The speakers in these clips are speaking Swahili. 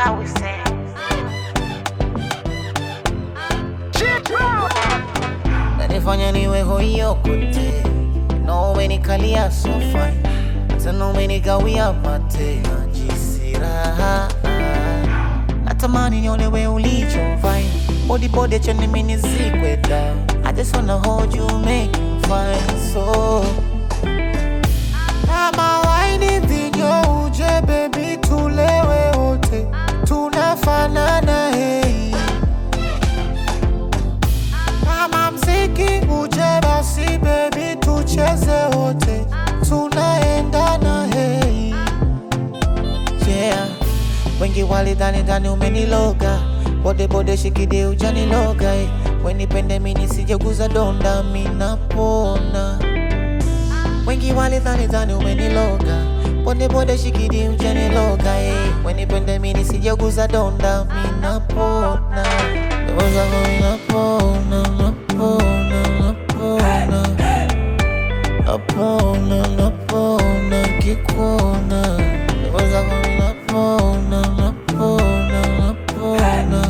how we say. nanifanya niwe hoyo kote no umenikalia sofa tena umenigawia mate najisi raha natamani niolewe ulichovai bodibodi chani minizikwe down I just wanna hold you make you fine so kama waini vinyo uje baby tulewe wote tunafanana hei kama mziki uje basi baby tucheze wote tunaendana hei yeah wengi walidhani dhani umeniloga bode bode shikide ujaniloga eh. wenipende mini sijeguza donda minapona wengi walidhani dhani umeniloga bode bode shikidi ujaniloga eh. wenipende mini sijeguza donda minapona Ndoto zako minapona napona napona napona napona kikuona Ndoto zako minapona napona napona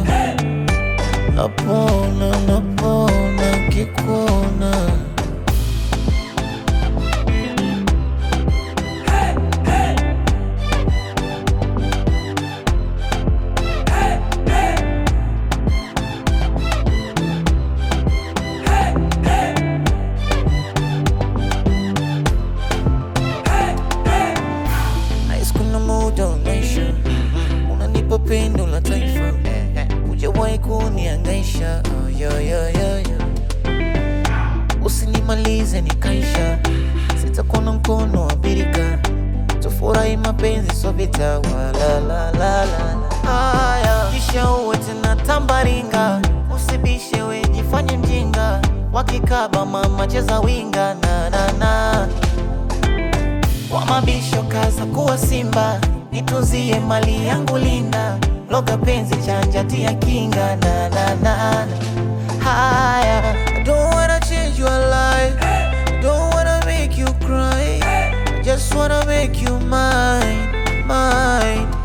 napona napona kikuona Nice kuna muda unaisha unanipa pendo la taifa hujawahi kuniangaisha oh, yo, yo, yo, yo. usinimalize nikaisha sitakuwa mkono wa birika tufurahi mapenzi so vita wala la la la haya kisha uwe tena tambaringa usibishe we jifanye mjinga wakikaba mama cheza winga na na na wa mabisho kaza kuwa simba nitunzie mali yangu linda loga penzi chanja tia kinga na na na na. haya I don't wanna change your life I don't wanna make you cry I just wanna make you mine mine